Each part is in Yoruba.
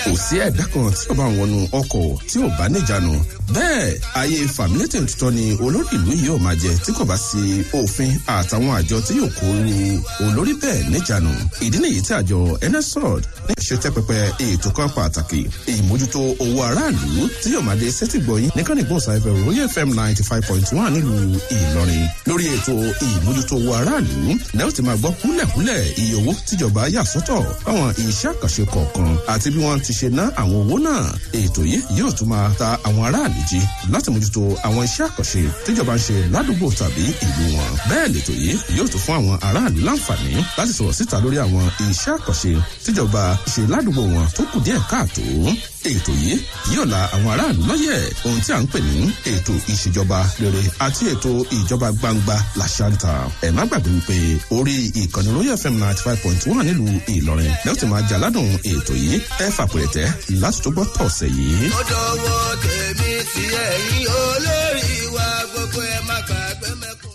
kò sí ẹ̀dá kan tí ó bá ń wọnú ọkọ̀ tí ò bá níjànú bẹ́ẹ̀ ayé fàmílétè tuntun ni olórí ìlú yìí ò máa jẹ tí kò bá sí òfin àtàwọn àjọ tí yóò kó ru olórí bẹ́ẹ̀ níjànú ìdí nìyí tí àjọ nsrod ní ṣe tẹ́ pẹpẹ ètò kan pàtàkì ìmójútó owó aráàlú tí yóò máa dé sẹ́tìgbọ̀yìn ní kánìgbọ̀n sáfẹ́ royal fm ninety five point one nílùú ìlọrin lórí ètò ìmójútó owó aráàlú lẹ́yìn tí máa gbọ́ kúlẹ̀kúlẹ̀ iye owó tíjọba yà sọ́tọ̀ fáwọn iṣẹ́ àkànṣe kọ̀ọ̀kan àti bí wọ́n ti ṣe ná àwọn owó náà ètò yìí yóò tún máa ta àwọn aráàlú jí láti mójútó àwọn iṣẹ́ àkànṣe tíjọba ń ṣe ládùúgbò tàbí ìlú wọn bẹ́ẹ̀ lètò yìí yóò tún fún àwọn aráàlú láǹfààní láti sọ̀rọ̀ síta lórí àwọn iṣẹ́ àkànṣe tíjọba ṣe ládùúgbò wọn tó kù díẹ̀ káàtó ètò yìí yóò la àwọn aráàlú lọ́yẹ̀ ohun tí a ń pè ní ètò ìṣèjọba rere àti ètò ìjọba gbangba làṣàǹtà ẹ̀ má gbàgbé wípé orí ìkànnì royal fm ninety five point one nílùú ìlọrin lẹ́yìn tí máa jà ládùn ètò yìí ẹ fàpẹ̀rẹ̀tẹ̀ láti tó gbọ́ tọ̀sẹ̀ yìí. ó dọwọ́ tèmi tí ẹ̀yin olórí wa gbogbo ẹ̀ má gbàgbé mẹ́kùn.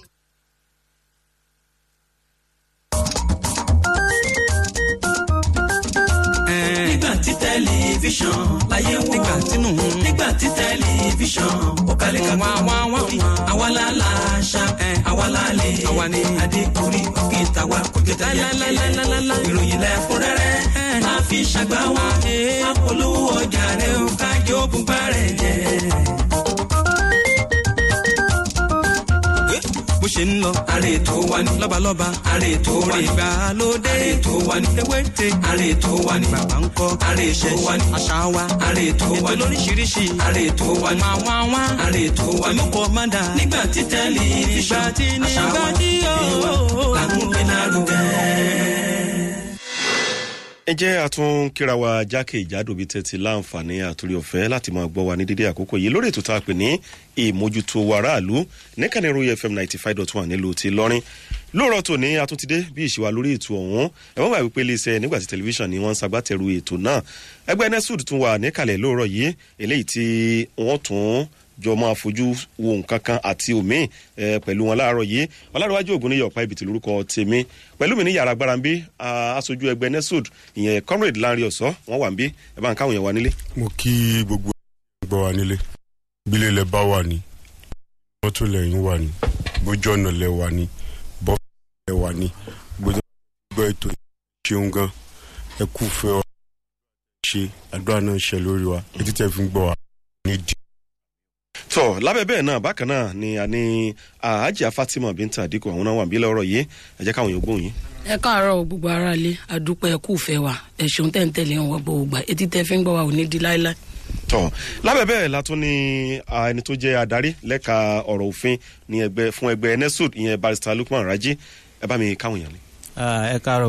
nígbà tí tẹlifíṣàn láyé wò nígbà tínú nígbà tí tẹlifíṣàn ó kalẹ̀ ká wá wá wá àwa la la ṣá àwa la lè àwa ni adékùnrí òkè tàwa kò jẹ tẹlẹ ìròyìn lẹ́kúnrẹ́rẹ́ máa fi ṣàgbá wa apolówó ọjà rẹ ó kájọ bùbá rẹ jẹ. bó ṣe ń lọ. àrè tó wà ní. lọ́balọ́ba. àrè tó wà ní. ìgbàlódé. àrè tó wà ní. ewéte. àrè tó wà ní. bàbá ń kọ́. àrè tó wà ní. àṣà wa. àrè tó wà ní. ètò lóríṣiríṣi. àrè tó wà ní. máa wá wá. àrè tó wà ní. olùkọ́ máa dà. nígbà tí tẹ́lẹ̀ ìgbà tí nígbà tí yóò. làkúnpẹ́ náà lùgẹ́ ẹ jẹ́ àtún kíra wa jákè ìjádò bíi tẹ́tí láǹfààní àtúrí ọ̀fẹ́ láti máa gbọ́ wa ní dídí àkókò yìí lórí ètò tá a pè ní ìmójútó aráàlú níkànnì royal fm ninety five dot one nílùú ti lọ́rin lóòrọ̀ tòní àtúntìdé bí ìṣèwà lórí ètò ọ̀hún ẹ̀wọ́n gbà wípé iléeṣẹ́ nígbà tí tẹlifíṣàn ni wọ́n ń sagbátẹrù ètò náà ẹgbẹ́ nesud tún wà níkàlẹ̀ lóòrọ̀ yìí eléyìí tí wọ́n tún jọ máa fojú wo nǹkan kan àti omi ẹ pẹ̀lú wọn láàárọ̀ yìí ọlárọ̀wájú ògùn ní yọ̀pá ibi tí lórúkọ tèmi pẹ̀lú mi ní yàrá agbára ń bí aṣojú ẹgbẹ́ nesud ìyẹn comrade lanre ọ̀sọ́ wọn wà ń bí ẹ bá ń káwọn yẹn wá nílé. mo kí gbogbo ẹgbẹ́ wa nílé bílẹ̀ lẹ bá wà ní mọ́tò lẹ́yìn wà ní bójú ọ̀nà lẹ wà ní bọ́ọ̀fù lẹ wà ní gbogbo gbọ́ ètò ṣeun gan ẹ kú fẹ́ ọ ṣe àdúrà náà ṣe lórí wa etí tẹ fi ń gbọ́ wa ní dì tọ lábẹ́ bẹ́ẹ̀ náà bákan náà ni a ní àájà fatima binta àdìkù àwọn náà wà bí lọ́rọ̀ yìí ẹ jẹ́ káwọn yóò gbóhùn yín. ẹ káàárọ̀ gbogbo ara lé àdúpẹ́ ẹ̀kú ìfẹ́ wa ẹ̀sùn tẹ̀ ń tẹ̀lé wọn gbogbo gbà etí tẹ́ fi ń gbọ́ wa ò ní di láéláé. tọ lábẹ́ bẹ́ẹ̀ la tún ní ẹni tó jẹ́ adarí lẹ́ka ọ̀rọ̀ òfin ní ẹgbẹ́ fún ẹgbẹ́ nesud ìyẹn barista lukman raji ẹ bá mi káwọn yàn ní. ẹ káàárọ̀.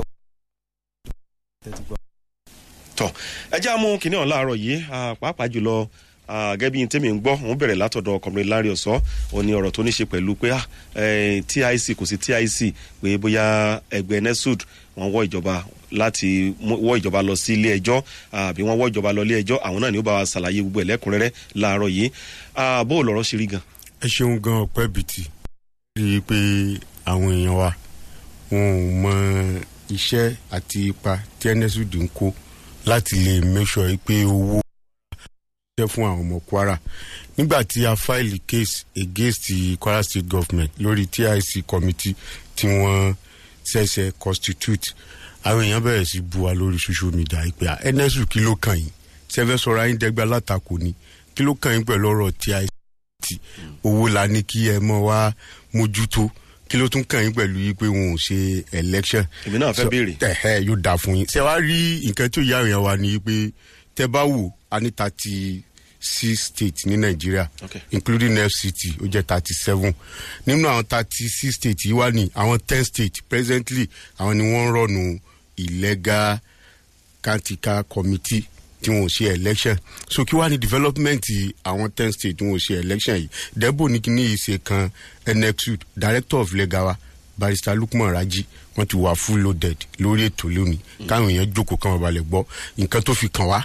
tọ ẹ jẹ́ àmú kìnìún láàárọ̀ yìí pàápàá jùlọ gẹ́gẹ́ bí tèmi ń gbọ́ òun bẹ̀rẹ̀ látọ̀dọ̀ ọkùnrin lárí ọ̀sọ́ ò ní ọ̀rọ̀ tó ní ṣe pẹ̀lú pé tic kò sí tic pé bóyá ẹgbẹ́ nesud wọ́n wọ́ ìjọba láti wọ́ ìjọba lọ sí ilé ẹjọ́ àbí wọ́n wọ́ ìjọba lọ ilé ẹjọ́ àwọn náà ni ó bá wa ṣàlàyé gbogbo ẹ̀ lẹ́kùnrẹ́rẹ́ láàárọ̀ yìí bó o lọ̀rọ̀ ṣe rí gan. ẹ ṣeun gan ọpẹ bìtì rí i pé àwọn èèyàn wa wọn ò mọ iṣẹ́ àti ipa tí nsud ń kó láti lè make sure pé owó jẹ́ fún àwọn ọmọ kwara nígbà tí a fáìlì case against the kwara state government lórí tic committee tí wọ́n ṣẹ̀ṣẹ̀ constitute àwọn èèyàn bẹ̀rẹ̀ sí bu wa lórí social media ìpè nsu kí ló kàn yín sẹ́fẹ́ sọ̀rọ̀ ayé dẹ́gbẹ́ látakò ni kí ló kàn yín pẹ̀lú ọ̀rọ̀ tic owó la ní kí ẹ mọ̀ wá mójútó kí ló tún kàn yín pẹ̀lú yìí pé wọn ò ṣe election. èmi náà fẹ́ béèrè. ẹ̀hẹ́ yóò dáa fún yín. ṣé wàá rí nǹkan tó yá èèyàn wa ni pé tẹ bá wò a ní thirty six states ní nàìjíríà Okay. including fct ó jẹ́ thirty seven nínú àwọn thirty six states yìí wá ní àwọn ten states presently àwọn ni wọ́n ń rọ̀nù illegal kantika committee tí wọn ò ṣe election so kí wàá ní development àwọn ten states tí wọn ò ṣe election yìí debo ní kíní yìí ṣe kan nxud director of legal wa barrister lukman raji wọn ti wà full loaded lórí ètò lónìí káwọn èèyàn jókòó káwọn balẹ̀ gbọ́ nǹkan tó fi kàn wá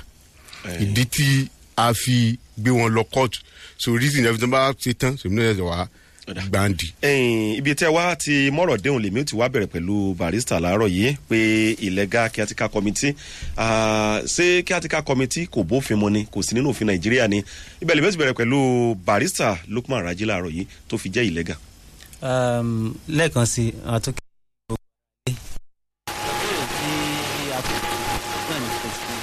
ìdí tí a fi gbé wọn lọ court so reason every time bá ṣe tán sèmi náà ṣe wá Ọ̀dà. gbàǹdì. ẹ̀yìn ibi tẹ́ wá ti mọ̀rọ̀ déhùn lèmi ò ti wá bẹ̀rẹ̀ pẹ̀lú barista láàárọ̀ yìí pé ìlẹ́gà kíátíkà kọ́mítì ah, ṣé kíátíkà kọ́mítì kò bófin mu ni kò sí nínú òfin nàìjíríà ni ibẹ̀ lèmi ò ti bẹ̀rẹ̀ pẹ̀lú barista lukman raji láàárọ̀ yìí tó fi jẹ́ ìlẹ́gà. um, lẹ́ẹ̀kan sí i àtúnkẹ́ gbogbo ayé. ìbéèrè tí a kò náà ní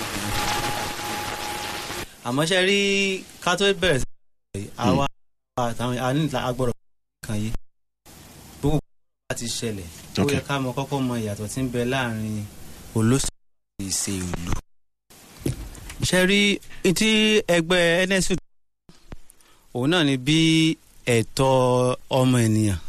specific àmọ́ ṣe rí ká tó bẹ̀rẹ̀ sí i àwa àtàwọn àníla agbọ́dọ̀ kan yìí gbogbo bá ti ṣẹlẹ̀ ó Ok. yẹ ká mọ kọ́kọ́ mọ ìyàtọ̀ tí ń bẹ láàrin olóṣèlú àti ìṣe ìlú. ṣe rí tí ẹgbẹ́ nsu òun náà ni bí ẹ̀tọ́ ọmọ ènìyàn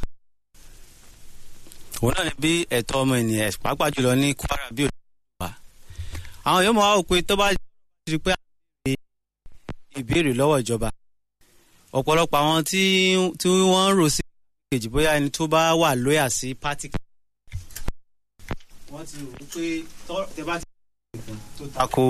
òun náà ni bí ẹ̀tọ́ ọmọ ènìyàn pàápàá jùlọ ní kwara bí òde wà. àwọn yóò mọ̀ wá wò pé tó bá rí i pé àwọn béèrè ìbéèrè lọ́wọ́ ìjọba ọ̀pọ̀lọpọ̀ àwọn tí tí wọ́n ń rò sí kejì bóyá ẹni tó bá wà lóyà sí pátì kan. wọ́n ti rò ó pé tọ́ tẹ bá ti rí nǹkan tó tako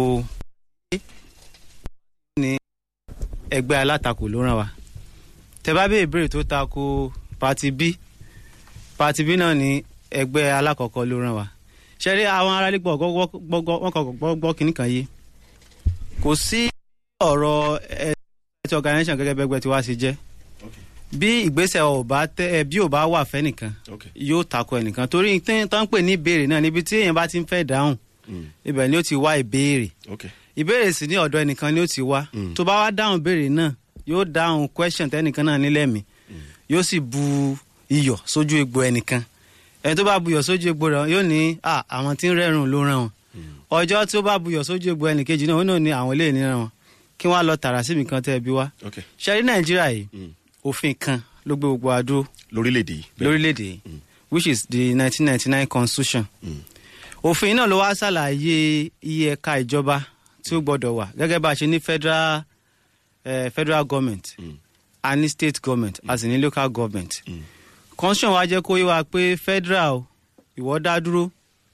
ní ẹgbẹ́ alátakò ló ràn wá tẹ bá béèrè ìbéèrè tó tako pati b pati b náà ní ẹgbẹ́ alákọ̀ọ́kọ́ ló ràn wá ṣẹ́rí àwọn aráàlú gbọ́ wọ́n kọ̀ gbọ́ kínní kan yìí kò sí ọ̀rọ̀ ẹ̀ẹ́dẹ́gbẹ̀tì organisation gẹ́gẹ́ bẹ́gbẹ́ tí wàá ṣe jẹ́ bí ìgbésẹ̀ ò bá tẹ ẹ bí ò bá wà fẹ́ nìkan yóò tako ẹnìkan torí tí wọ́n ń pè ní ìbéèrè náà níbi tí èèyàn bá ti ń fẹ́ dáhùn ibẹ̀ ni ó ti wá ìbéèrè ìbéèrè sì ní ọ̀dọ̀ ẹnìkan ni ó ti wá tó bá wá dáhùn ìbéèrè náà yóò dáhùn question tẹ́nìkan náà nílẹ̀ mi yóò sì bu iyọ̀ sójú egbò ẹnìkan ẹni tó bá bu iyọ̀ sójú egbò rẹ̀ yóò ní à àwọn tí ń rẹ́rùn ló ràn wọn ọjọ́ tí ó bá bu iyọ̀ sójú egbò ẹnìkejì náà ó náà ní àwọn eléyìí níran wọn kí wọ́n á lọ tààrà síbi kan tẹ́ ẹ bí wá ṣẹ́rí nàìjíríà yìí òfin kan ló gbé gbogbo adó lórílẹ̀‐èdè yìí lórílẹ̀‐èdè yìí which is the nineteen ninety nine constitution òfin náà ló wá ṣàlàyé iye ẹ̀ka ìjọba tí ó gbọ́dọ̀ wà gẹ́gẹ́ bá a ṣe ní federal uh, federal government mm. a ní state government a sì ní local government mm. constitution wa jẹ́ kó yé wa pé federal ìwọ dá dúró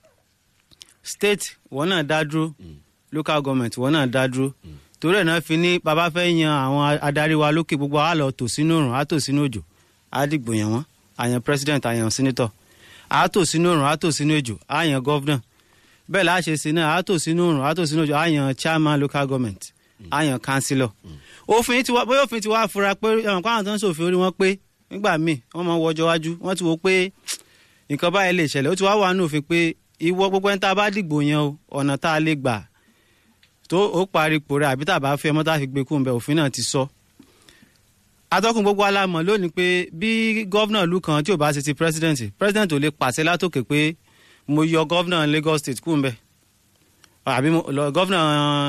state ìwọ náà dá dúró mm. local government ìwọ náà dá dúró mm. torí ẹ̀ náà fi ní bàbá fẹ́ yan àwọn adarí wa lókè gbogbo a lọ tò sínú òrùn a tò sínú òjò a dìgbò yàn wọ́n àyàn president àyàn senator a tò sínú òrùn a tò sínú òjò àyàn governor bẹ́ẹ̀ láà ṣe sí náà a tò sínú òrùn a tò sínú òjò àyàn chairman local government àyàn councillor òfin tiwa bóyá òfin tiwa fura pé ẹ̀wọ̀n kó àwọn tó ń ṣòfin orí wọn pé nígbà míì wọ́n máa ń wọjọ́ wájú wọ́n ti wo pé nǹkan báyìí lè ṣẹlẹ̀ ó ti wá wà nínú òfin pé ìwọ gbogbo ẹni tá a bá dìgbò yan o ọ̀nà tá a lè gbà tó ó parí ipò rẹ̀ àbí tá a bá fẹ́ mọ́ tá a fi gbé kú nbẹ òfin náà ti sọ. atọ́kùn gbogbo alámọ̀ lónìí pé bí gọ́vnà ìlú kan tí ò bá ṣe ti president president ò lè pàṣẹ látòkè pé mo yọ gọ́vnà Lagos state kú nbẹ àbí gọ́vnà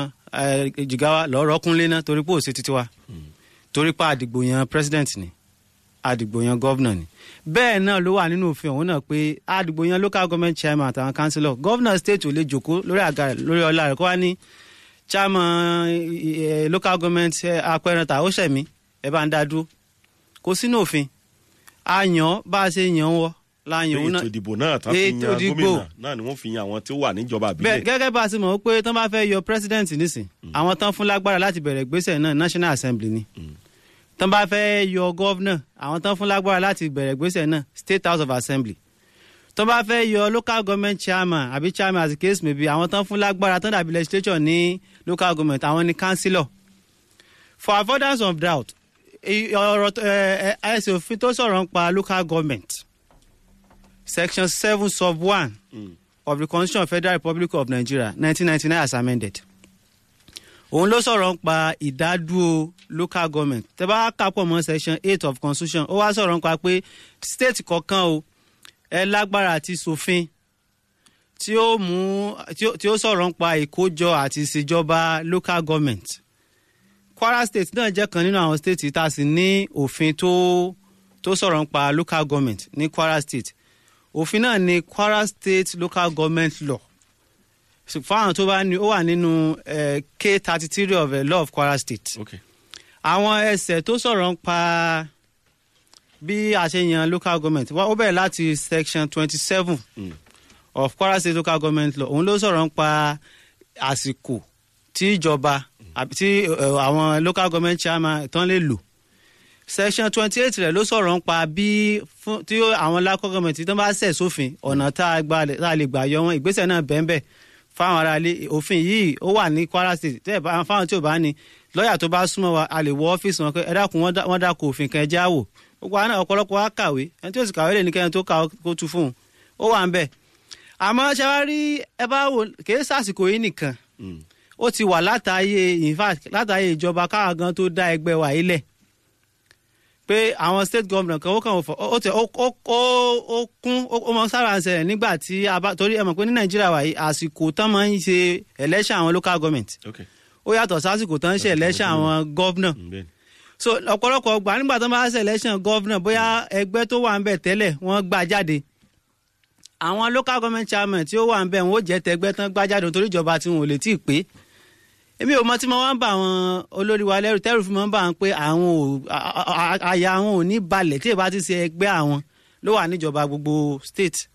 jigawa lọ́rọ̀ kúnlé náà torí pé òsè títí wa torí pé àdìgbò yan president ni àdìgbò yan governor ni bẹ́ẹ̀ náà ló wà nínú òfin ọ̀hún náà pé àdìgbò yan local government chairman àtàwọn councillor governor state ò lè jòkó lórí àga rẹ̀ lórí ọlá rẹ̀ kó wá ní chairman local government apẹ̀rẹ̀ta ó ṣẹ̀mí ẹ̀ bá ń dá dúró kò sínú òfin a yàn bá a ṣe yàn wọ́ láàyàn òun náà ètò ìdìbò náà tán fi yan gómìnà náà ni wọ́n fi yan àwọn tí ó wà níjọba àbílẹ̀. bẹ́ẹ̀ gẹ́gẹ́ bá a ti mọ̀ pé tán bá fẹ́ yọ president nísìn àwọn tán fún lágbára láti bẹ̀rẹ̀ ìgbésẹ̀ náà national assembly ni tán bá fẹ́ yọ governor àwọn tán fún lágbára láti bẹ̀rẹ̀ ìgbésẹ̀ náà state house of assembly tán bá fẹ́ yọ local government chairman àbí chairman as the case may be àwọn tán fún lágbára tán dàbí legislature ní local government àwọn ni councillor for avoidance of doubt ọ̀rọ̀ ẹ̀sìn òfin tó sọ̀rọ̀ ń pa local government section seven sub one mm. of the constitution of federal republic of nigeria nineteen ninety nine as amended òun ló sọ̀rọ̀ ń pa ìdádúró local government tẹ́ bá kápọ̀ mọ́ section eight of constitution ó wá sọ̀rọ̀ ń pa pé state kọ̀ọ̀kan o ẹ lágbára àti ṣòfin tí ó mú tí ó sọ̀rọ̀ ń pa ìkójọ àti ìṣèjọba local government kwara state náà jẹ́ kan nínú àwọn state tá a sì ní òfin tó tó sọ̀rọ̀ ń pa local government ní kwara state òfin náà ni kwara state local government law fáwọn tó bá ní ó wà nínú k thirty three of the law of kwara state àwọn ẹsẹ̀ tó sọ̀rọ̀ ń pa bí a ṣe yan local government ó bẹ̀rẹ̀ láti section twenty seven of kwara state local government law òun ló sọ̀rọ̀ ń pa àsìkò tí ìjọba tí àwọn local government chairman tán lè lò section twenty eight rẹ̀ ló sọ̀rọ̀ ń pa bí fún tí ó- àwọn local government tó bá ṣẹ̀ sófin ọ̀nà tá a gba tá a lè gbà yọ wọn ìgbésẹ̀ náà bẹ́ẹ̀ fáwọn aráalé òfin yìí ó wà ní kwara state tẹ́ ẹ̀ bá fáwọn tí ò bá ní lọ́ọ̀yà tó bá súnmọ́ wa a lè wọ ọ́fíìsì wọn pé ẹ dákun wọ́n dá- wọ́n dákun òfin kan ẹ já wò gbogbo àwọn náà ọ̀pọ̀lọpọ̀ wa kàwé ẹni tí ó sì kàwé lè ní kẹ́ni tó kà ó- kó tu fún un ó wà ń bẹ̀ àmọ́ ṣe wá rí ẹ bá wò kèé sàsìkò yìí nìkan ó ti wà látàyè in fact látàyè ìjọba káwa gan tó dá ẹgbẹ́ wa yìí lẹ̀ pé àwọn state government kan ó kàn fọ ó tẹ ó ó ó ó kún ó ó mọ sára ń ṣẹlẹ̀ nígbà tí a bá torí ẹ mọ̀ pé ní nàìjíríà wà yìí àsìkò tán máa ń ṣe election àwọn local government ok ó yàtọ̀ sásìkò tán ń ṣe election àwọn governor Mm, bẹ́ẹ̀ ni. so ọ̀pọ̀lọpọ̀ ọgbà nígbà tó bá ṣe election governor bóyá ẹgbẹ́ tó wà ń bẹ̀ tẹ́lẹ̀ wọ́n gbà jáde àwọn local government chairman tí ó wà ń bẹ̀ wọ́n ó jẹ́ tẹgbẹ́ tán gbà jáde nítorí ìjọba tí wọn ò lè tí ì pé èmi ò mọ tí mo wá ń bá àwọn olórí wa lẹ́rù tẹ́rù fún mi ń bá wọn pé àwọn ò a- a- a- àyà àwọn ò ní balẹ̀ tí ìbá ti ṣe ẹgbẹ́ àwọn ló wà níjọba gbogbo state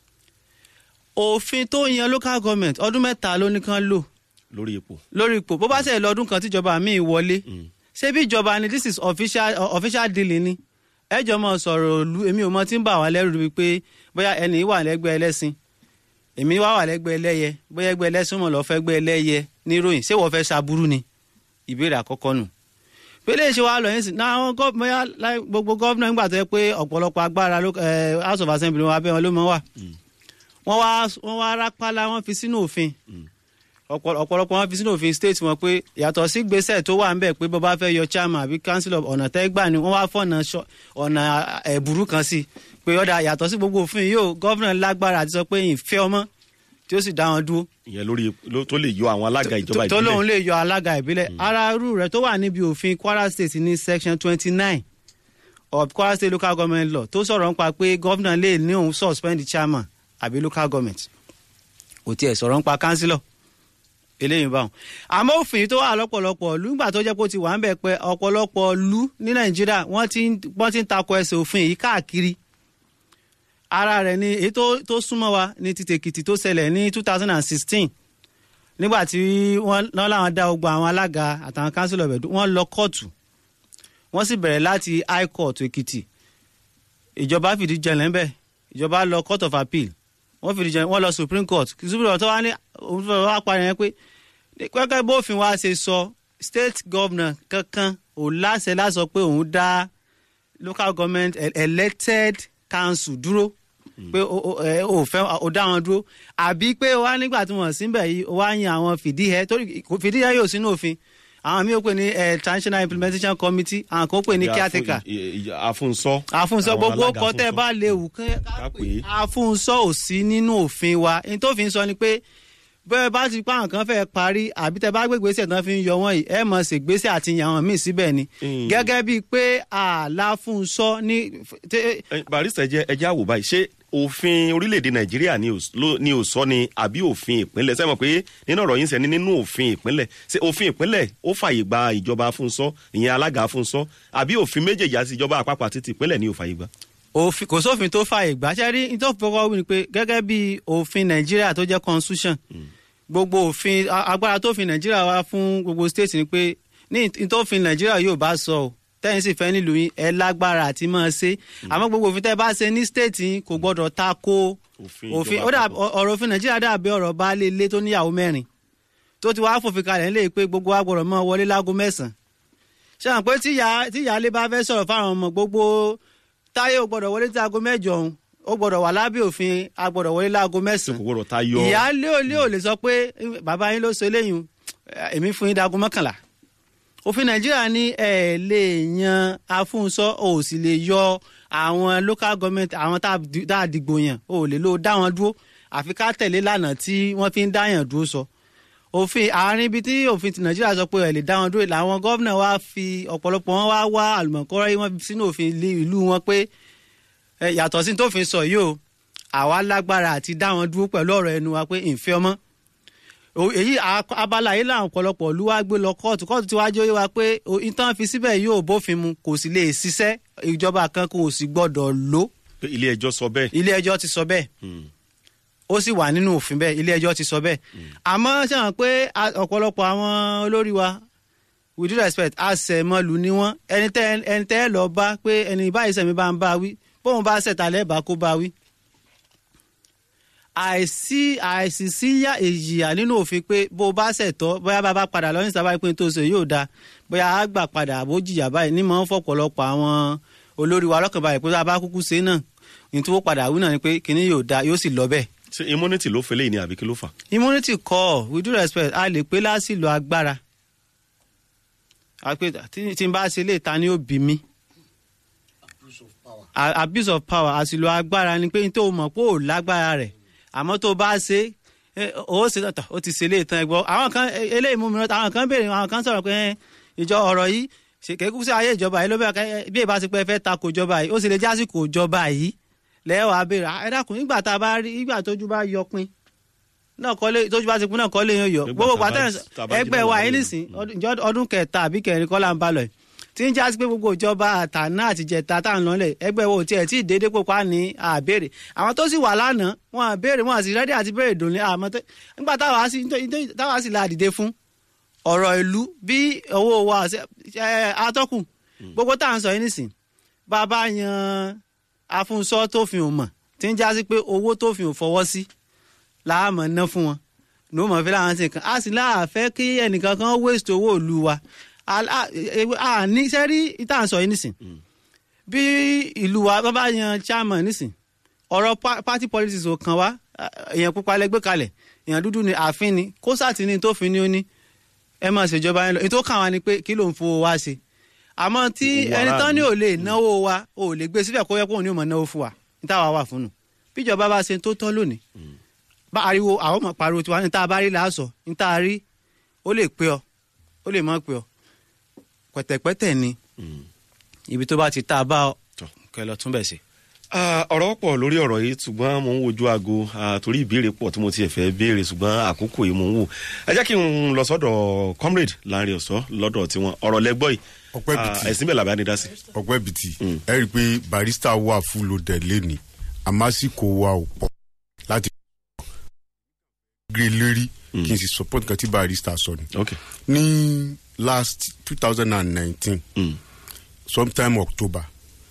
òfin tó yan local government ọdún mẹ́ta ló ní kán lò lórí ipò lórí ipò bó bá ṣe lọ́dún kan tíjọba míì wọlé ṣé bí ìjọba ni this is official uh, official dealing ni ẹjọ́ mọ̀ sọ̀rọ̀ òlu èmi ò mọ tí ń bà wá lẹ́rù bíi pé bóyá ẹnì wà lẹ́gbẹ́ ẹlẹ́sìn èmi wá wà lẹ́gbẹ́ ẹlẹ́yẹ bóyá ẹgbẹ́ ẹlẹ́sìn mọ̀ lọ́ọ́ fẹ́ gbẹ́ ẹlẹ́yẹ níròyìn ṣé wọ́n fẹ́ ṣaburú ni ìbéèrè àkọ́kọ́ nù pélé ṣe wàá lọ yín sí náà àwọn gọ́- bóyá láì- gbogbo gọ́vnà nígbà tó yẹ pé ọ̀pọ̀lọpọ̀ agbára ló- eh, house of assembly wọn abẹ́ wọn ló mọ̀ wà wọ́n wá wọ́n wá rápálá wọ́n fi sínú òfin ọ̀pọ̀- ọ̀pọ̀lọpọ̀ wọn fi sínú òfin state wọn pé yàtọ̀ sí gbèsè tó wà ńbẹ̀ pé bó bá fẹ́ yọ chairman àbí councillor ọ̀nà tẹ́gbà ni wọ́n wá fọ̀nà ṣọ- ọ̀nà ẹ̀bùrú kan sí pé ọ̀dà yàtọ̀ sí gbogbo òfin yìí ó gọ́vnà lágbára àti sọ pé ìfẹ́ ọmọ tí ó sì dá wọn dúró ìyẹn lórí ló- tó lè yọ àwọn alága ìjọba tó lóun ìbílẹ̀ lè yọ alága ìbílẹ̀ ara irú rẹ̀ tó wà níbi òfin kwara state ní section twenty nine of kwara state local government law tó sọ̀rọ̀ nípa pé gọ́vnà lè ní òun suspend chairman àbí local government kò tiẹ̀ sọ̀rọ̀ nípa councillor eléyìí báwọn àmọ́ òfin tó wà lọ́pọ̀lọpọ̀ ìlú nígbà tó jẹ́ pé ó ti wà ń bẹ̀ pé ọ̀pọ̀lọpọ̀ ìlú ní nàìjíríà wọ́n ti ń wọ́n ti ń takò ẹsẹ̀ òfin yìí káàkiri ara rẹ̀ ni èyí tó tó súnmọ́ wa ní ti tèkìtì tó ṣẹlẹ̀ ní two thousand and sixteen nígbà tí wọ́n náà làwọn dá gbogbo àwọn alága àtàwọn council of edu wọ́n lọ kóòtù wọ́n sì bẹ̀rẹ̀ láti high court èkìtì ìjọba fìdí jẹlẹ̀ ńbẹ̀ ìjọba lọ court of appeal wọ́n fìdí jẹlẹ̀ wọ́n lọ supreme court supreme court tó wá ní òun fẹ́ wá parí yẹn pé pẹ́kẹ́ bófin wa ṣe sọ state governor kankan ò láṣẹ láṣọ pé òun dá local government e- elected council dúró pé o- o ẹ, o fẹ́ o dá wọn dúró àbí pé o wá nígbà tí wọ́n síbẹ̀ yìí o wá yan àwọn fìdíhẹ torí kò- fìdíhẹ yóò sínú òfin àwọn míì ó pè ní eh, transitional implementation committee àwọn kan ó pè ní caretaker àfúnsọ àfúnsọ àwọn gbogbo alága ọkọ tẹ àfúnsọ. bá léwu Ká kán pè é. àfúnsọ ò sí nínú òfin wa ní tó fi ń sọ ni pé bẹ́ẹ̀ bá ti pa àwọn kan fẹ́ parí àbí tẹ bá gbégbèsè tán fi ń yọ wọ́n yìí ẹ mọ̀ ṣègbésè àti yan àwọn míì síbẹ̀ ni Mm. gẹ́gẹ́ bíi pé àlàfúnsọ ní tẹ- Ẹ, barista ẹjẹ ẹjẹ àwò báyìí ṣé òfin orílẹ̀-èdè nàìjíríà ni ò s- ló- ni ò sọ ni àbí òfin ìpínlẹ̀ sẹ́wọ̀n pé nínú ọ̀rọ̀ yín sẹ́ni nínú òfin ìpínlẹ̀ ṣé òfin ìpínlẹ̀ ó fàyè gba ìjọba afúnṣọ́ ìyẹn alága afúnṣọ́ àbí òfin méjèèjì àti ìjọba àpapọ̀ àti ti ìpínlẹ̀ ni ò fàyè gba. òfin kò sófin tó fààyè gbà ṣe rí nítorí fọwọ́ wí ni pé gẹ́gẹ́ bí òfin nàìjíríà tó jẹ́ constitution gbogbo òfin a- agbára tó fi nàìjíríà wá fún gbogbo state ni pé ní ìtòfin nàìjíríà yóò bá sọ ọ́ tẹ́yìn sì fẹ́ nílùú yín ẹ lágbára àti máa ṣe àmọ́ gbogbo òfin tẹ́ bá ṣe ní state yín kò gbọ́dọ̀ ta ko Òfin òfin ìjọba ó dà àpapọ̀. ọ̀rọ̀ òfin nàìjíríà dàbí ọ̀rọ̀ baálé ilé tó níyàwó mẹ́rin tó ti wá fòfin kalẹ̀ ńlẹ̀ pé gbogbo wa gbọ́dọ̀ máa wọlé láago mẹ́sàn-án ṣe hàn pé tíyà tíyàlé bá fẹ́ sọ̀rọ̀ fáwọn ọmọ gbogbo táyé ò gbọ́dọ̀ wọlé tí aago mẹ́jọ òun ó gbọ́dọ̀ wà lábẹ́ òfin a gbọ́dọ̀ wọlé láago kò mẹ́sàn-án gbọdọ̀ ta yọ ìyáálé ò lé ò lè sọ pé bàbá yín ló sọ eléyìí èmi fún yín dago mọ́kànlá òfin nàìjíríà ní ẹ lè yan afúnṣọ ò sì lè yọ àwọn local government àwọn tá a di- tá a dìgbò yàn ò lè lò dá wọn dúró àfi ká tẹ̀lé lànà tí wọ́n fi ń dá yàn dúró sọ òfin àárín ibi tí òfin ti nàìjíríà sọ pé ẹ lè dá wọn dúró làwọn gómìnà wa fi ọ̀pọ̀lọpọ̀ wọn wá wá àlùmọ̀kọ́rọ́ yìí wọ́n fi sínú òfin ilé- ìlú wọn pé ẹ, yàtọ̀ sí tó fi sọ yìí o àwa lágbára àti dá wọn dúró pẹ̀lú ọ̀rọ̀ ẹnu wa pé ìfẹ́ ọmọ O- èyí a- abala yìí làwọn ọ̀pọ̀lọpọ̀ ìlú wa gbé lọ kóòtù kóòtù tí wàá jẹ́ oyé wa pé o- ìtàn fi síbẹ̀ yóò bófin mu kò sì lè ṣiṣẹ́ ìjọba kan kò sì gbọ́dọ̀ lò pé ilé ẹjọ́ sọ bẹ́ẹ̀. ilé ẹjọ́ ti sọ bẹ́ẹ̀ Hmm. ó sì wà nínú òfin bẹ́ẹ̀ ilé ẹjọ́ ti sọ bẹ́ẹ̀ àmọ́ ṣe hàn pé a- ọ̀pọ̀lọpọ̀ àwọn olórí wa with due respect àṣẹmọlù ni wọn ẹni tẹ ẹni tẹ ẹ lọ bá pé ẹni báyìí sẹmi bá ń bá wí bóun bá ṣẹta lẹba kó bá wí. àìsí àìsí síyá èyíyà nínú òfin pé bó o bá ṣẹ̀tọ́ bóyá bá bá padà lọ ní sábà pé tó ṣe yóò dáa bóyá á gbà padà àbó jìyà báyìí ní mọ̀ ń fọ̀pọ̀lọpọ̀ àwọn olórí wa lọ́kàn báyìí pé tá a bá kúkú ṣe náà ní tí wọ́n padà wí náà ni pé kinní yóò dáa yóò sì lọ bẹ́ẹ̀ ṣe immunity ló fẹlẹ́ yìí ni àbí kí ló fà. immunity kọ with due respect a lè pé lásìlò agbára a pé tí tí n bá ṣe lè ta ni ó bí mi A- abuse of power àsìlò agbára ni pé n tó mọ̀ pé ò lágbára rẹ̀ àmọ́ tó bá ṣe é, ó ṣe tọ̀tọ̀ ó ti ṣe lè tán ẹgbọ́ àwọn kan e- eléyìí mú mi rántí àwọn kan béèrè àwọn kan sọ̀rọ̀ pé ẹ, ìjọ ọ̀rọ̀ yìí ṣe kékeré sí ayé ìjọba yìí ló bẹ̀rẹ̀ bí ìbá ti pẹ́ fẹ́ takò ìjọba yìí ó sì lè jásìkò ìjọba yìí lẹ́wọ̀ abéèrè "Ah, ẹ dákun nígbà tá a bá rí nígbà tójú bá yọ pin náà kọ́lé tójú bá ti pin náà kọ́lé yẹn yọ Nígbà gbogbo tá a bá- pàtẹ́ tá a bá jí ẹgbẹ́ náà wa lọ́wọ́ yìí yìí. nìsín ọdún- ìjọ ọdún kẹta àbí kẹrin kọ́ là ń bá lọ yìí tí ń jásí pé gbogbo ìjọba àtàná àtijẹta tá à ń lọlẹ̀ ẹgbẹ́ wo tiẹ̀ tí ì dédé pòpá ní àbèrè àwọn tó sì wà lánàá wọn àbèrè wọn àti rẹ́dí àti bèrè dùn ní àmọ́ tẹ́- nígbà táwa sì táwa sì la dìde fún ọ̀rọ̀ ìlú bí owó wa ṣe- ẹ, atọ́kùn gbogbo tá à ń sọ yìí nìsín bàbá yan afúnṣọ́ tó fi hàn mọ̀ tí ń jásí pé owó tó fi hàn fọwọ́ sí láàmọ̀ ná fún wọn ní ó mọ̀ fi láwọn ṣe nǹkan a sì láàfẹ́ kí ẹnìkan kan waste owó ìlú wa àní sẹ́rí ìta sọ yìí nìsín bí ìlú wa bá bá yan chairman nìsín ọ̀rọ̀ pa- party politics ò kàn wá èèyàn pupa lẹ́gbẹ́ kalẹ̀ èèyàn dúdú ni àfin ni kó sàtì ní tó fi ní ó ní ẹ máa ṣèjọba yẹn lọ ètò kàn wá ni pé kí ló ń fowó wá ṣe àmọ́ tí Owó ẹni tán ní aráàlú. ò lè náwó wa ò lè gbé síbẹ̀ kó yẹ kó òun ní ò mọ̀ náwó fún wa ní táwa wà fún nù bíjọba bá ṣe tó tọ́ lónìí bá ariwo àwọn ọmọ pariwo tiwa ní tá a bá rí làásọ ní tá a rí ó lè pé ọ ó lè má pé ọ pẹ̀tẹ̀pẹ̀tẹ̀ ni ibi tó bá ti tá a bá ọ Tọ́. kẹ lọ tún bẹ̀ sí. Ah, ọ̀rọ̀ pọ̀ lórí ọ̀rọ̀ yìí ṣùgbọ́n mo ń wojú aago ah, torí ìbéèrè pọ̀ tí mo ti fẹ́ béèrè ṣùgbọ́n àkókò yìí mo ń wò ẹ jẹ́ kí n lọ sọ́dọ̀ comrade láàrin ọ̀sọ́ lọ́dọ̀ tiwọn ọ̀rọ̀ lẹ́gbọ́ yìí Ọpẹ́ Ah, bìtì. ẹ̀sìn bẹ́ẹ̀ làbẹ́ ni dá sí. ọgbẹ́ bìtì ẹ rí i pé barista wà fún lóde lẹ́ni àmásìkò wa ò pọ̀ láti gbé lérí kí n sì support kan tí barista sọ ni. ok ní last two thousand and nineteen Mm. sometime october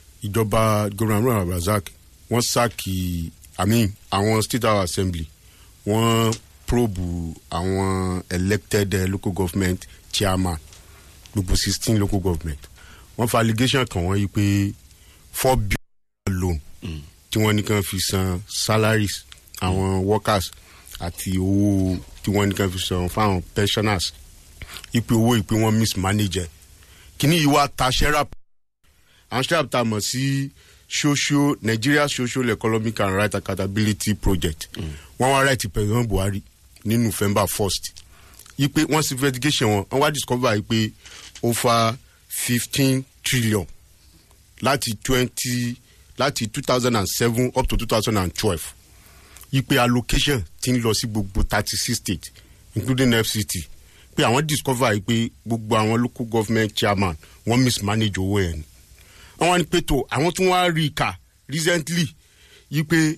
ìjọba gómìnà razak wọ́n sáàkì i mean àwọn state house assembly wọ́n probe àwọn elected uh, local government chairman gbogbo sixteen local government wọ́n fa allegation kan wọ́n yí pé four billion loan tí wọ́n ní kàn fi san salaries àwọn workers àti owó tí wọ́n ní kàn fi san fáwọn pensioners ipe owó ìpè wọn mismanage ẹ kíní yìí wá ta sherap àwọn sherap ta mọ̀ sí social nigeria social economic and right accountability project wọ́n wá right president buhari ní november first ipe wọ́n sì investigation wọn wọ́n wá discover ipe over fifteen trillion láti twenty láti two thousand and seven up to two thousand and twelve ipe allocation ti ń lọ sí gbogbo thirty six states including fct pé àwọn discover yìí pé gbogbo àwọn local government chairman wọ́n mismanage owó ẹ̀ ni wọ́n wá ní pé tó àwọn tí wọ́n á rí i kà recently yìí pé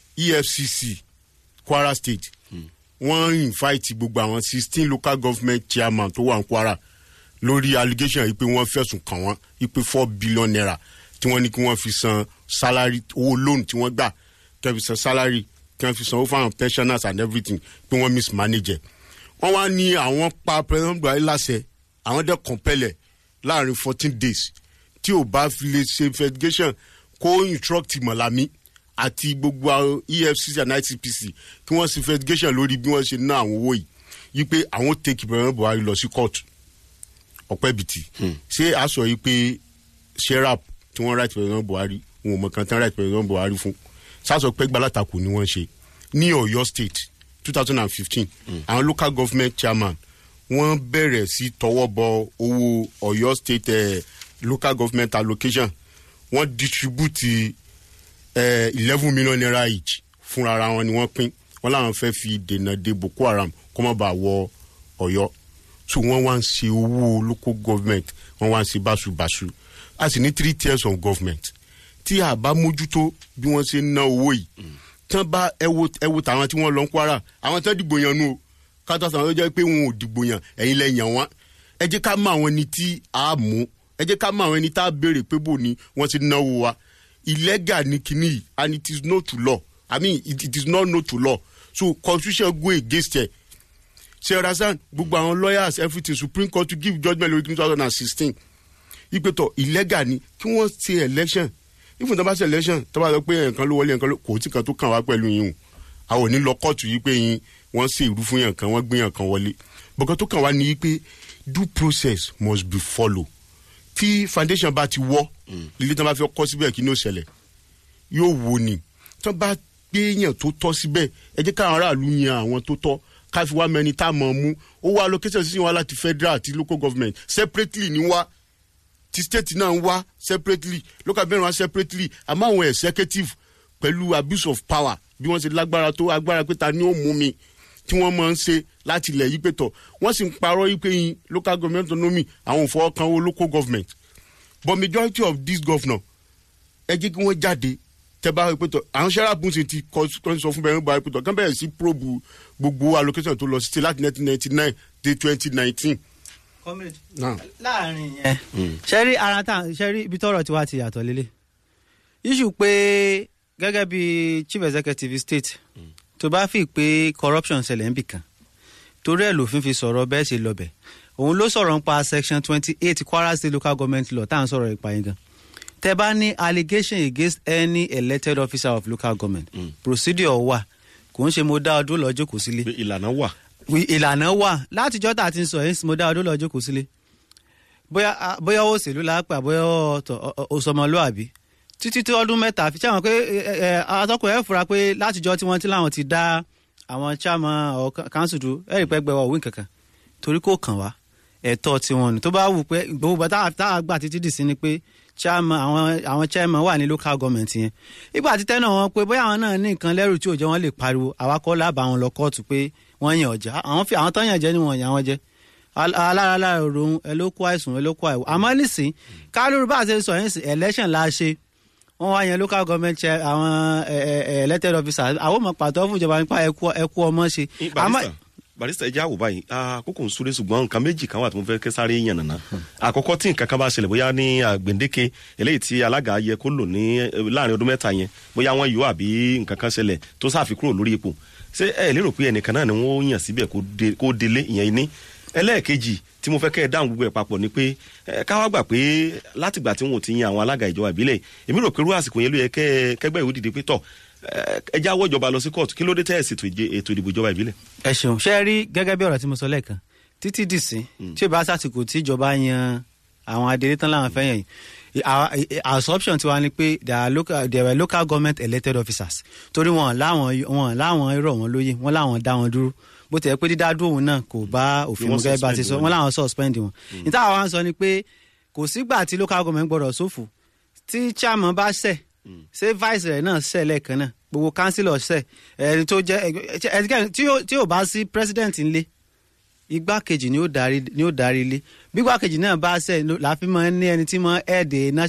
efcc kwara state wọ́n invite gbogbo àwọn sixteen local government chairman tó wà ní kwara lórí allegation yìí pé wọ́n fẹ̀sùn kàn wọ́n yìí pé four billion naira tí wọ́n ní kí wọ́n fi san salary owó loan tí wọ́n gbà kí wọ́n fi san salary kí wọ́n fi san owó fáwọn pensioners and everything pé wọ́n mismanage ẹ̀ wọ́n wá ní àwọn pa president buhari láṣẹ àwọn dẹ́ kọ̀ǹpẹ́lẹ̀ láàrin fourteen days tí ò bá fi lè ṣe investigation kó instruct mọ̀lámí àti gbogbo àwọn efcc and icpc kí wọ́n ṣe investigation lórí bí wọ́n ṣe ná àwọn owó yìí yí pé àwọn take president buhari lọ sí court ọ̀pẹ́bìtì ṣé a sọ yìí pé sherap tí wọ́n right president buhari wọn ò mọ̀ kan tán right president buhari fún sásọ pé gbalatakò ni wọ́n ṣe ní ọ̀yọ́ state two thousand and fifteen àwọn local government chairman wọ́n bẹ̀rẹ̀ sí tọwọ́ bọ owó ọ̀yọ́ state eh, local government allocation wọ́n distribute eleven million naira each fúnra ara wọn ni wọ́n pín wọ́n làwọn fẹ́ fi dènà de boko haram kó má bàa wọ ọ̀yọ́ so wọ́n wá ń ṣe owó local government wọ́n wá ń ṣe báṣubàṣu a sì ní three tiers of government tí a bá mójútó bí wọ́n ṣe ń ná owó yìí tán bá ẹwo ẹwo tàwọn tí wọ́n lọ ń kwara àwọn tán dìgbò yan nu o kátó sàn ló jẹ́ pé wọn ò dìgbò yan ẹ̀yin lẹ yàn wọ́n ẹ jẹ́ ká mọ àwọn ẹni tí a mú ẹ jẹ́ ká mọ àwọn ẹni tá a béèrè pé bò ní wọ́n ti náwó wa illegal ni kinní yìí and it is no to law i mean it, it is not no to law so constitution go against ẹ ṣe rasan gbogbo àwọn lawyers everything supreme court to give judgement lórí two thousand and sixteen ìpètò illegal ni kí wọ́n ṣe election ìfún tó bá ṣe election tó bá sọ pé nǹkan ló wọlé nǹkan ló kò tí kan tó kàn wá pẹ̀lú yín o àwọn ò ní lọ kóòtù yìí pé yín wọ́n ṣe ìrú fún yàn kan wọ́n gbé yàn kan wọlé bọ̀kan tó kàn wá ní pé due process must be follow tí foundation bá ti wọ́ ilé tí wọ́n bá fi kọ́ síbẹ̀ kí ní ó ṣẹlẹ̀ yóò wo ni tí wọ́n bá gbé yàn tó tọ́ síbẹ̀ ẹ jẹ́ káwọn aráàlú yan àwọn tó tọ́ ká fi wá mẹni tá a mọ̀ mú ó wá allocation sí wa láti federal àti local government separately ni wá ti state náà ń wá separately local government wá separately àmọ́ àwọn executive pẹ̀lú abuse of power bí wọ́n ṣe lágbára tó agbára pé ta ni ó mú mi tí wọ́n máa ń ṣe láti ilẹ̀ yí pé tọ̀ wọ́n sì ń parọ́ yí pé yin local government autonomy àwọn ò fọwọ́ kan owó local government but majority of this governor ẹ jẹ́ kí wọ́n jáde tẹ́ bá rí pé tọ̀ àwọn sẹ́ráàpù ṣe ti kọ́ sọ fún bẹ́ẹ̀ bá rí pé tọ̀ kán bẹ̀rẹ̀ sí probe gbogbo allocation tó lọ sí láti nineteen ninety nine dé twenty nineteen. láàrin yẹn ṣẹ́rí ara tá ṣẹ́rí ibi tọ́rọ̀ tiwa ti yàtọ̀ lélẹ̀ iṣu pé gẹ́gẹ́ bí chief executive state tó bá fi pé corruption ṣẹlẹ̀ níbì kan torí ẹ̀ lòfin fi sọ̀rọ̀ bẹ́ẹ̀ ṣe lọ́bẹ̀ òun ló sọ̀rọ̀ nípa section twenty eight kwara state local government law tá à ń sọ̀rọ̀ ìpa yẹn gan tẹ bá ní allegation against any elected officer of local government mm. procedure wà kò ń ṣe mo dá ọdún lọ́jọ́ kò sílé pé ìlànà wà. ìlànà wà látijọ́ tá a ti ń sọ yẹn mo dá ọdún lọ́jọ́ kò sílé bóyá bóyá òṣèlú lápá bóyá òṣọmọlúàbí títí tí ọdún mẹ́ta fi ṣáwọn pé atọ́kùn ẹ̀ fura pé látijọ́ tí wọ́n ti láwọn ti dá àwọn chairman or council dúró ẹ̀rì pẹ́ gbẹ̀wọ̀ òwìn kankan torí kò kàn wá ẹ̀tọ́ tiwọn ni tó bá wù pé gbogbo bàtà tá a gbà títí dì sí ni pé chairman àwọn àwọn chairman wà ní local government yẹn ìgbà tí tẹ́nà wọn pé bóyá àwọn náà ní nǹkan lẹ́rù tí ò jẹ́ wọ́n lè pariwo àwa kọ́ lábà wọn lọ kóòtù pé wọ́n yàn ọ̀já àwọn fi àwọn tán yàn jẹ́ ni wọ́n yàn wọ́n jẹ́ alára lára òròhun ẹ ló kó àìsàn ẹ ló kó àìwò àmọ́ nísìn kálórú bá a ṣe sọ yẹn sí election la ṣe wọ́n wá yan local government chair àwọn elected officers àwọn ọmọ pàtó fún ìjọba nípa ẹkú ọmọ ṣe. barista ẹjẹ àwò báyìí àkókò ń súré ṣùgbọ́n nǹkan méjì kan wà tó ń fẹ́ kẹsàrẹ́ yàn nàná àkọ́kọ́ tí nǹkan kan bá ṣẹlẹ̀ bóyá ní àgbèndéke eléyìí tí alága yẹ kó lò ní láàrin ọdún mẹ́ta yẹn bóyá wọ́n yọ àbí nǹkan kan ṣẹlẹ̀ tó sáfi kúrò lórí ipò ṣé ẹ lérò pé ẹnìkan náà ni wọ́n yàn síbẹ̀ kó délé ìyẹn ní ẹlẹ́ẹ̀kejì tí mo fẹ́ kẹ́ ẹ dáhùn gbogbo ẹ̀ papọ̀ ni pé káwá gbà pé látìgbà tí wọn ò ti yan àwọn alága ìjọba ìbílẹ̀ èmi rò pé irú àsìkò yẹn ló yẹ kẹgbẹ́ ìwé dìde pé tọ̀ ẹ já wọ́ ìjọba lọ sí kóòtù kí ló dé tẹ́ ẹ̀ sì ètò ìdìbò ìjọba ìbílẹ̀. ẹ ṣeun ṣe rí gẹ́gẹ́ bí ọ̀rọ̀ tí mo sọ lẹ́ẹ̀kan títí dìsín tí ò bá sàsìkò tí ìjọba yan àwọn adelé tán láwọn fẹ́ yẹn yìí assumption tiwa ni pé there were local government elected officers torí wọn láwọn wọn láwọn irọ́ wọn lóye wọn láwọn dá wọn dúró bó tẹ̀ pé dídá dúró òun náà kò bá òfin mu gẹ́gẹ́ bá ti sọ wọn láwọn suspend wọn. níta àwọn wa ń sọ ni pé kò sígbà tí local government gbọdọ̀ sófò tí chairman bá ṣẹ̀ ṣé vice rẹ̀ náà ṣẹ̀ lẹ́ẹ̀kan náà gbogbo councillor ṣẹ̀ ẹni tó jẹ́ ẹnikẹ́ni tí yóò bá sí president ńlé igbákejì ni ó darí ni ó darí ilé bí igbákejì náà bá ṣẹ̀ láfi máa ń ní ẹni tí máa ń head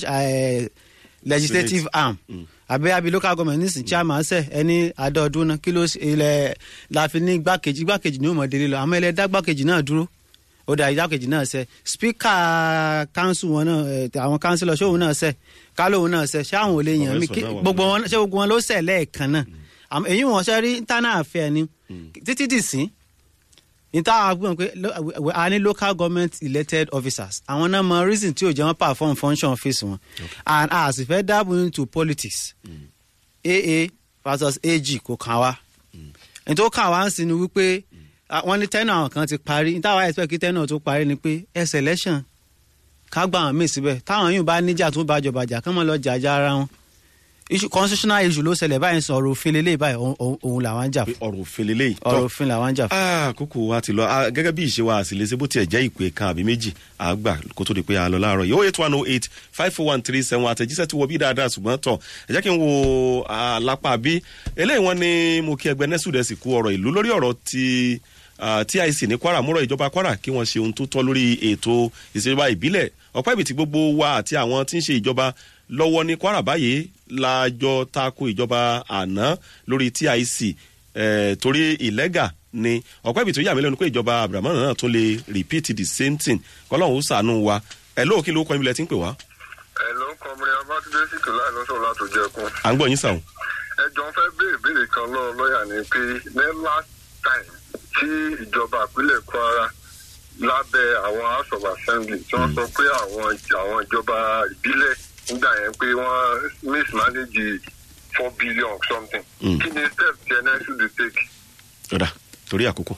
legislative arm àbẹ àbí local government nísìn chairman ṣe ẹni àdọọdún náà kí ló ilẹ̀ láfi ní igbákejì igbákejì ni ó mọ̀ délé lọ àmọ́ ilẹ̀ dá igbákejì náà dúró ó dà igbákejì náà ṣe speaker council wọn náà àwọn councillor ṣóun náà ṣe kálóhun náà ṣe ṣé àwọn ò lè yàn mí gbogbo wọn ṣé gbogbo wọn ló ṣe lẹ́ẹ̀kan náà èyí wọn ṣe rí internal affair ni títí dì sí níta àgbọn pé a ní local government elected officers àwọn náà mọ reason tí ò jẹ́ wọ́n perform function office wọn and a sì fẹ́ dabble into politics aa versus ag kò kàn wá ní tó kàn wá ń sin ni wípé wọ́n ní tẹ́nà àwọn kan ti parí níta wá expect kí tẹ́nà tó parí ni pé ẹ selection ká gbà wọn míì síbẹ̀ táwọn yóò bá níjà tó bá jọba jà kán mọ́ lọ jàjà ara wọn issue constitutional issue ló ṣẹlẹ̀ báyìí sọ ọ̀rọ̀ òfin lélẹ́yìí báyìí òun làwọn ń jà fún. ọ̀rọ̀ òfin lélẹ́yìí. ọ̀rọ̀ òfin làwọn ń jà fún. àkókò wa ti lọ gẹ́gẹ́ bí ìṣe wa àṣìlẹ́sẹ̀ bó tiẹ̀ jẹ́ ìpè kan àbí méjì àgbà kó tó di pé a lọ láàárọ̀ yìí oh eight one oh eight five four one three seven àtẹ̀jíṣẹ́ ti wọ bí dáadáa ṣùgbọ́n tọ̀ ẹ jẹ́ kí n wo lápá bí eléyìí wọn ni mo kí ẹgbẹ́ nẹ́sùdẹ̀sì kú ọ̀rọ̀ ìlú lórí ọ̀rọ̀ ti tic ní kwara múrọ̀ ìjọba kwara kí wọ́n ṣe ohun tó tọ́ lórí ètò ìṣèjọba ìbílẹ̀ ọ̀pá ìbìtì gbogbo wa àti àwọn tí ń ṣe ìjọba lọ́wọ́ ní kwara báyìí lájọ tako ìjọba àná lórí tic eh, torí ìlẹ́gà ni ọ̀pẹ́ ibi tó yà mí lẹ́nu pé ìjọba abrahamu náà tún lè repeat the same thing kọ́lọ́hún ó sànú wa ẹ̀ lóò kí ló kọ́ ibi lẹ́ ti ń pè wá ẹ ló ń kọmọrin abátúndé sìkì láì lọ́sọ̀ látò jẹkun. à ń gbọ́ yín sàwọn. ẹ jọ fẹ́ béèrè béèrè kan lọ lọ́ọ̀yà ni pé ní last time tí ìjọba ìpínlẹ̀ kwara lábẹ́ àwọn house of assembly tí wọ́n sọ pé àwọn àwọn ìjọba ìbílẹ̀ nígbà yẹn pé wọ́n mismanage four billion or something. Mm. kí ni step tí ẹ should dey take. ọ̀dà torí àkókò.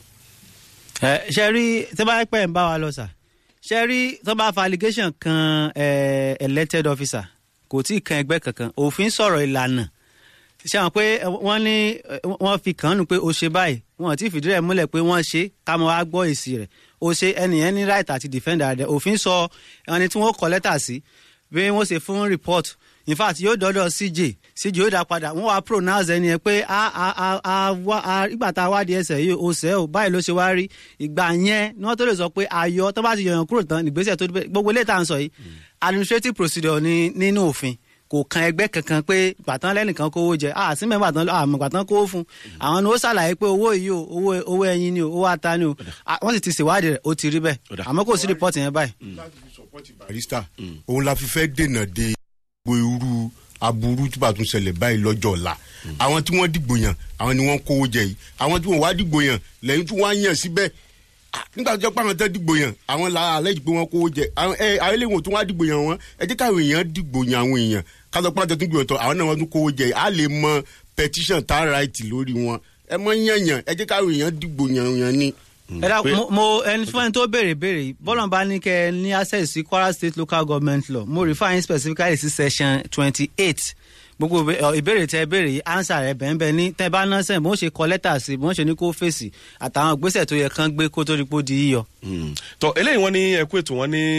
ẹ ṣe rí tí bá pẹ́ ń bá wa lọ sà ṣe rí tó bá fa allegation kan eh, elected officer kò tí ì kan ẹgbẹ́ kankan òfin sọ̀rọ̀ ìlànà ṣe àwọn pé eh, wọ́n ní eh, wọ́n fi kàn án nù pé o ṣe báyìí wọn ò tí ì fìdí rẹ̀ múlẹ̀ pé wọ́n ṣe ká mọ wá gbọ́ èsì rẹ̀ o ṣe ẹnìyẹn ní right àti defender rẹ̀ òfin sọ ẹni tí wọ́n kọ lẹ́tà sí bí wọ́n ṣe fún report in fact yóò dọ́dọ̀ cj cj yóò dá padà wọ́n wá pronounce ẹni yẹn pé a a a a wá a ìgbà tá a wádìí ẹsẹ̀ yìí o sẹ́ o báyìí ló ṣe wá rí ìgbà yẹn ni wọ́n tó lè sọ pé ayọ̀ tó bá ti yọ̀yàn kúrò tán ìgbésẹ̀ tó dé gbogbo ilé tá à ń sọ yìí administrative procedure ni nínú òfin kò kan ẹgbẹ́ kankan pé gbàtán lẹ́nìkan kówó jẹ a sí mẹ́fà tán àmọ́ gbàtán kówó fún àwọn ni ó ṣàlàyé pé owó yìí o owó owó ẹyin ni o owó ata ni o Ah, wọ́n sì ti ṣèwádìí rẹ̀ ó ti rí bẹ́ẹ̀ Ọ̀dà. àmọ́ kò sí rìpọ́ọ̀tì yẹn báyìí. barista òun la fi fẹ́ dènà de gbogbo irú aburú tí bá tún ṣẹlẹ̀ báyìí lọ́jọ́ ọ̀la àwọn tí wọ́n dìgbò yàn àwọn ni wọ́n kówó jẹ yìí àwọn tí wọ́n wá dìgbò yàn lẹ́yìn tí wọ́n á yàn síbẹ̀ Ah, nígbà tó jẹ́ pé àwọn tẹ́ dìgbò yàn àwọn la alẹ́ jù pé wọ́n kówó jẹ àwọn ẹ àwọn eléwọ̀n tó wá dìgbò yàn wọn ẹ jẹ́ káwọn èèyàn dìgbò yàn àwọn èèyàn kátó pé àtẹ̀tún gbìyànjú àwọn náà wọ́n tún kówó jẹ á lè mọ petition tá right lórí wọn ẹ mọ yàn yàn ẹ jẹ́ káwọn èèyàn dìgbò yàn yàn ni. ẹ dá mo mo ẹni fún ẹni tó béèrè béèrè yìí bọ́lá bá ní kẹ́ ẹ ní access sí kwara state local government law mo refer yín specifically sí section twenty eight gbogbo ìbé- ọ, ìbéèrè tẹ béèrè yìí answer rẹ bẹ́ẹ̀ ní tẹ bá náà sẹ́yìn bó ń ṣe kọ lẹ́tà sí bó ń ṣe ní kó fèsì àtàwọn ìgbésẹ̀ tó yẹ kán gbé kó tó rí pó di yíyọ. Mm. tọ eléyìí wọn ní ẹkú ètò wọn ní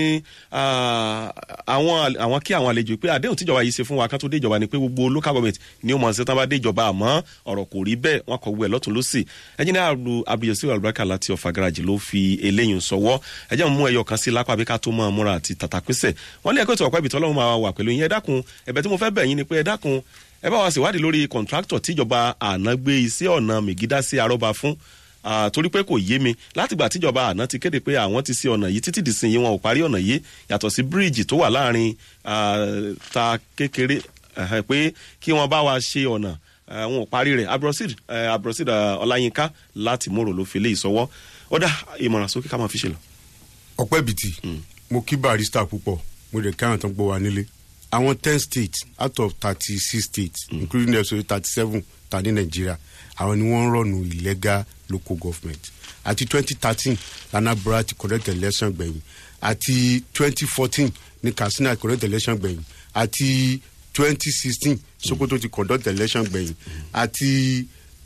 ah, àwọn àwọn kí àwọn àlejò pé àdéhùn tíjọba yìí ṣe fún wa ká tó dé ìjọba ni pé gbogbo local government ni ó mọ̀ ṣe tán bá dé ìjọba àmọ́ ọ̀rọ̀ kò rí bẹ́ẹ̀ wọn kọ̀ wú ẹ̀ lọ́tún lọ́sì ẹjìnlẹ̀ àrùn abdulyasir albarka láti ọ̀fà garaji ló fi eléyìí sọwọ́ ẹjẹ́ mú ẹyọ kan sí lápá bí ká tó mọ́ múra àti tàtàpísẹ̀ wọ́n ní ẹkú ètò ọ̀pẹ́ ibìtọ́ ọlọ́run máa wà pẹ̀lú yín ẹ dákun ẹ̀bẹ̀ tí mo fẹ́ bẹ̀ yín ni pé ẹ dákun ẹ bá wa ṣèwádìí lórí kọ̀ǹtráktọ̀ tíjọba àná gbé iṣẹ́ ọ̀nà mègídá sí arọ́ba fún Ah, torí pé kò yé mi látìgbà tíjọba àná ti kéde pé àwọn ti ṣe ọ̀nà yìí títí dìsìn yìí wọn ò parí ọ̀nà yìí yàtọ̀ sí bíríìjì tó wà láàrin ah, ta kékeré ẹ̀hẹ̀, pé kí wọ́n bá wa ṣe ọ̀nà eh, wọn ò parí rẹ̀ abrosid eh, abrosid ah, ọláyínká láti mòrò ló fi lé ìsọwọ́ ó dá ìmọ̀ràn sókè ká máa fi ṣe lọ. ọpẹ́ bìtì mo kí barista púpọ̀ mo dẹ̀ káwọn tán gbọ́ wa nílé àwọn ten states out of thirty six states mm. including the thirty seven ta ní nàìjíríà àwọn ni wọ́n ń rọ̀nù illegal local government àti twenty thirteen lanabra ti correct election gbẹ̀yìn àti twenty fourteen ní katsina correct election gbẹ̀yìn àti twenty sixteen sokoto ti conduct election gbẹ̀yìn àti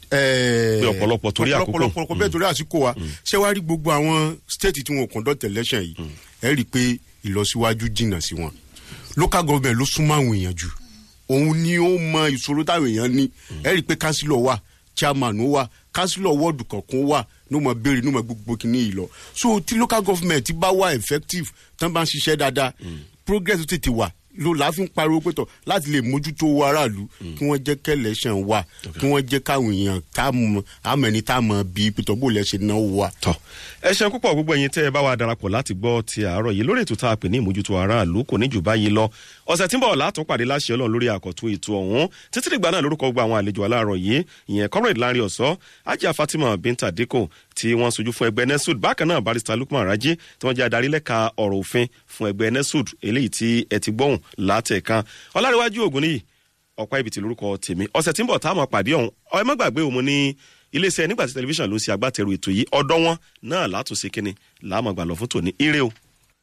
Pé ọ̀pọ̀lọpọ̀ torí àkókò. ọ̀pọ̀lọpọ̀ bẹ́ẹ̀ torí àsìkò wa ṣé wàá rí gbogbo àwọn state tí wọn ò conduct election yìí ẹ rí i pé ìlọsíwájú jìnnà sí wọn local government ló súnmọ́ àwọn èèyàn jù òun ni ó mọ ìṣòro táwọn èèyàn ní ẹ rí i pé councillor wà chairman ó wà councillor wọ́ọ̀dù kọ̀ọ̀kan wà ní ó mọ béèrè ní ó mọ gbogbo kìíní yìí lọ so tí local government bá wà effective tán bá ń ṣiṣẹ́ dáadáa progress tó tètè wà ló la fi ń pariwo pé tọ láti lè mójútó owó aráàlú kí wọ́n jẹ́ kẹ́lẹ́sàn wà kí wọ́n jẹ́ káwọn èèyàn tá a mọ àmọ́ ẹni tá a mọ bíi pétọ́ bó lẹ́ ṣe náwó wa. tọ ẹ ṣeun púpọ̀ gbogbo ẹ̀yin tẹ́ ẹ bá wa darapọ̀ láti gbọ́ ti àárọ̀ yìí lórí ètò tá a pè ní ìmójútó aráàlú kò ní jù báyìí lọ ọ̀sẹ̀ tí ń bọ̀ látún pàdé láṣẹ ọlọ́run lórí àkọ́tún ètò ọ̀hún títí dìgbà náà lórúkọ gbogbo àwọn àlejò aláàárọ̀ yìí ìyẹn comrade lanre ọ̀sọ́ ajá fatima binta deko tí wọ́n sojú fún ẹgbẹ́ nesud bákan náà barista lukman raji tí wọ́n jẹ́ adarí lẹ́ka ọ̀rọ̀ òfin fún ẹgbẹ́ nesud eléyìí tí ẹ ti gbóhùn látẹ̀kan ọlárẹ̀wájú ògùn níyì ọ̀pá ibi tí lórúkọ tèmi ọ̀sẹ̀ tí ń bọ̀ táwọn pàdé ọ̀hún ẹ má gbàgbé òun ní iléeṣẹ́ nígbà tí tẹlifíṣàn ló ń ṣe agbátẹrù ètò yìí ọ̀dọ́ wọn náà látòsí kínní làámọ̀gbà lọ fún tòní ire o.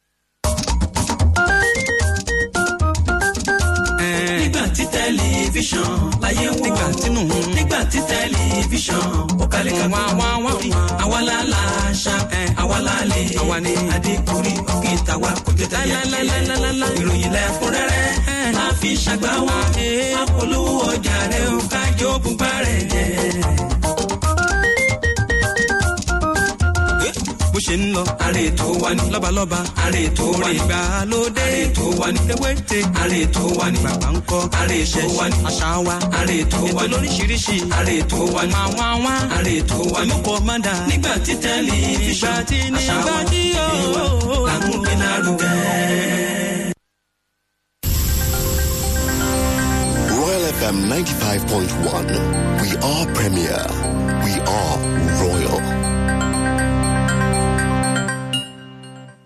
nígbà tí tẹlifíṣàn láyé wò nígbà tínú nígbà tí tẹlifíṣàn ó kalẹ̀ ká wá wá wá àwa la la ṣá àwa la lè àwa ni adékùnrin òkè tàwa kò jẹ tẹyẹ ìròyìn lẹ́kúnrẹ́rẹ́ máa fi ṣàgbá wa apolówó ọjà rẹ ó kájọ bùbá rẹ jẹ. bó ṣe ṣe ń lọ. àrè tó wà ní. lọ́balọ́ba àrè tó wà ní. ìgbàlódé àrè tó wà ní. ewéte àrè tó wà ní. bàbá ń kọ́ àrè tó wà ní. àṣà wa àrè tó wà ní. ètò lóríṣiríṣi àrè tó wà ní. àwọn àwọn àrè tó wà ní. olùkọ́ máa dà. nígbà tí tẹlifíṣàn àṣà wa nígbà tí yóò. àmúgbínárugẹ. Royal FM 95.1. We are premier. We are royal.